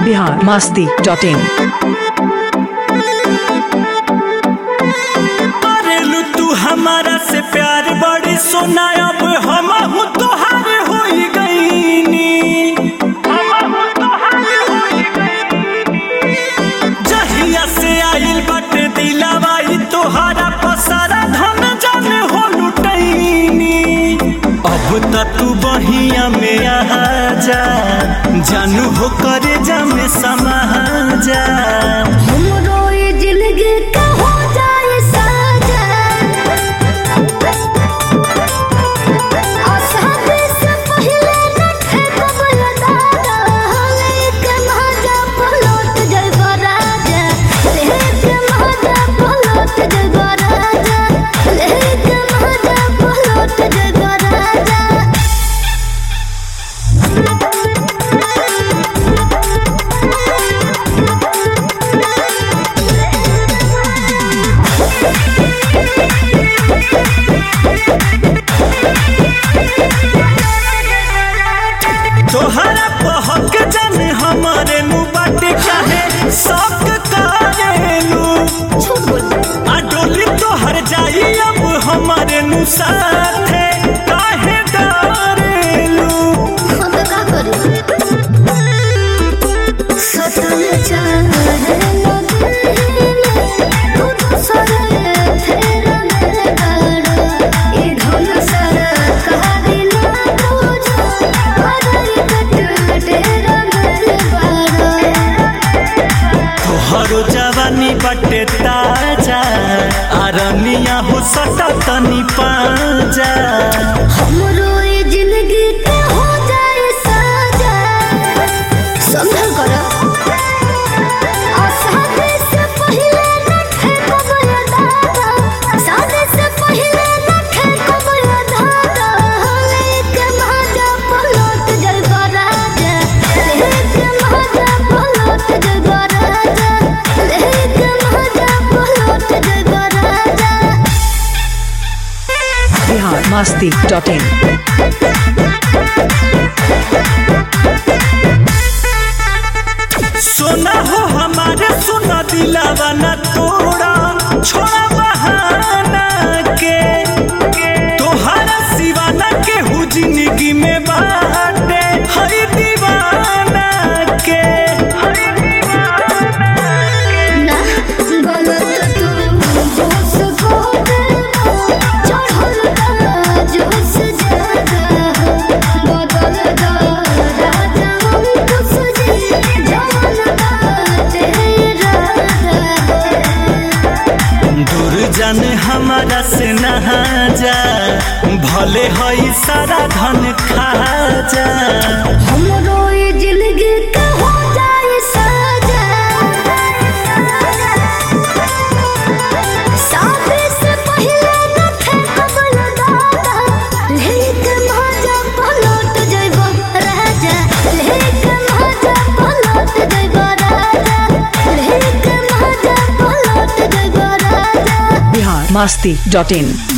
Bihar Masti dot इन करेलू तू हमारा से प्यार बड़ी सोना अब हम हूँ तोहार हो गईनी जहिया से आइल बाटे दिलावाई तोहारा पसारा धन जन हो लुटैनी अब त तू बहिया में आ जा जानू हो करे जा में समा जा हमरो ये जिंदगी का हो जाए साजा और शादी से पहले न ठेकब दादा एक महाजा पलट जइबो राजा एक महाजा पलट जइबो राजा एक महाजा पलट जइबो राजा तोहरा पहक जाने हमारे मुँह बाटे काहे शौक करेलू झूठ बोल आ डोली तोहर जाई अब हमारे नु साथे काहे डरेलू हम तो का करी सतन चाहे तू तो सरे तेरा मेरे गाड़ा ये धुन सर कहानी ना तुझो हमारी कट तेरा मेरे बाड़ा तोहरो जवानी बाटे ताजा आरनिया हो सटा तनी पाजा हमरो ये जिंदगी के हो जाए साजा संभल करो और शादी से पहले न ठेकब ये दादा शादी से पहले न ठेकब ये दादा एक महाजा पलट जइबो राजा एक महाजा पलट जइबो राजा एक महाजा पलट जइबो राजा बिहार मास्ती डॉट इन सोना हो हमारे सोना दिलावा न तोड़ा छोड़ा बहाना के तोहरा सिवाना के हु जिंदगी में बाटे हरी दीवाना के ना गलत तू जोश को चढ़ल का जोश ज्यादा बदल दा राजा हम कुछ जी जवन बाटे राजा दूर जाने हमारा से नहा जा भले हई सारा धन खा जा हमरो ये जिंदगी का हो जाए साजा शादी से पहले न ठेकब दादा लेक महाजा पलट जइबो राजा लेक महाजा पलट जइबो राजा लेक महाजा पलट जइबो राजा बिहार मास्ती डॉट इन